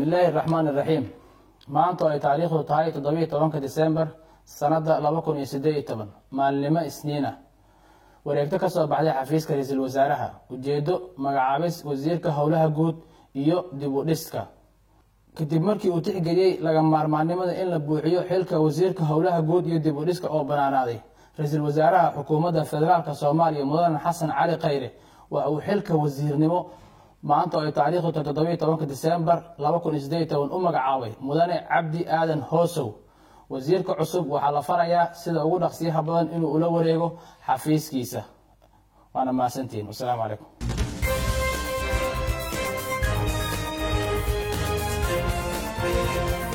bismillaahi raxmaan iraxiim maanta oo ay taariikhdu tahay toddobiiyo tobanka disembar sanadda laba kun iyo siddeed iyo toban maalinimo isniina wareegto ka soo baxday xafiiska ra-iisul wasaaraha ujeeddo magacaabis wasiirka howlaha guud iyo dib u dhiska kadib markii uu tixgeliyey laga maarmaannimada in la buuxiyo xilka wasiirka howlaha guud iyo dib u dhiska oo banaanaaday ra-iisul wasaaraha xukuumadda federaalk soomaaliya mudane xasan cali khayre waxa uu xilka wasiirnimo maanta oo ay taariikhdu tahay toddobiiyo tobanka disembar laba kun iyo siddeed iyo toban u magacaabay mudane cabdi aadan hoosow wasiirka cusub waxaa la farayaa sida ugu dhaqsiyaha badan inuu ula wareego xafiiskiisa waana mahadsantihiin wasalaamu calaykum Thank you.